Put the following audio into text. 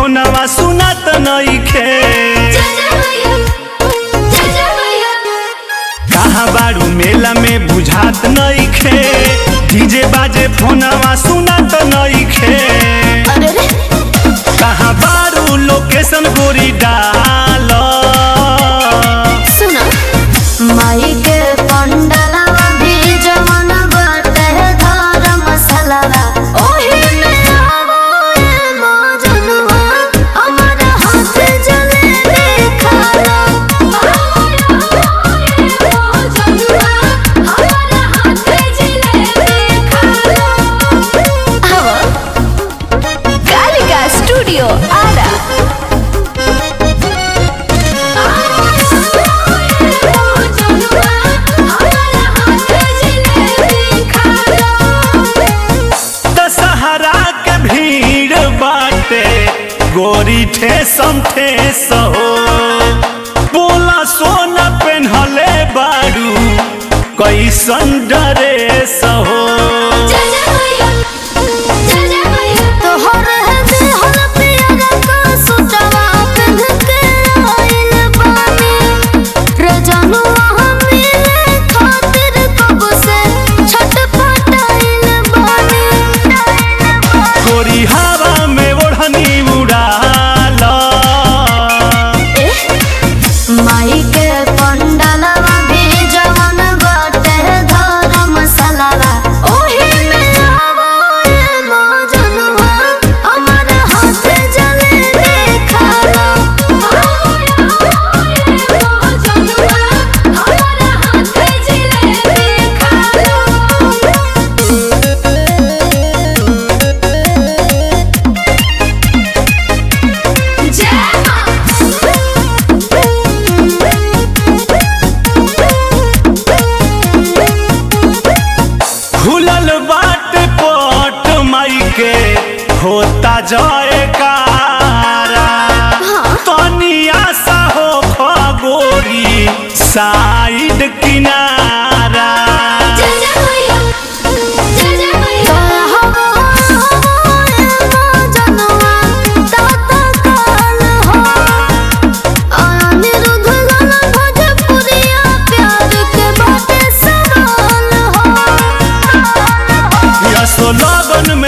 फोनवा सुनत नइखे कहाँ बारू मेला में बुझात नइखे डीजे बाजे फोनवा सुनत नइखे कहाँ बारू लोकेशन गोरी डाल माई के पंडलवा भी जवन बाटे धर्म मसलवा ओही में आवो ए मौजनुआ हमर हाथ जले खाला कालिका स्टूडियो आरा दशहरा के भीड़ बाटे गोरी ठेसम ठेस हो बोला सोना पेन्हले बारू कैसन ड्रेस हो तोहर हदे हल प्यार का सुतवा पिंध के आइल बानी रजनुआ हम मिले खातिर कब से छटपटाइल बानी गोरी हवा में ओढ़नी उड़ाल माई के पंडलवा भी जवन बाटे धर्म मसलवा ओही में आवो ए मौजनुआ हमर हाथ जले खाला खुलल बाट पट माई के होता जय कारा तनिया सा हो खगोरी साइड किनारा यसो लगन में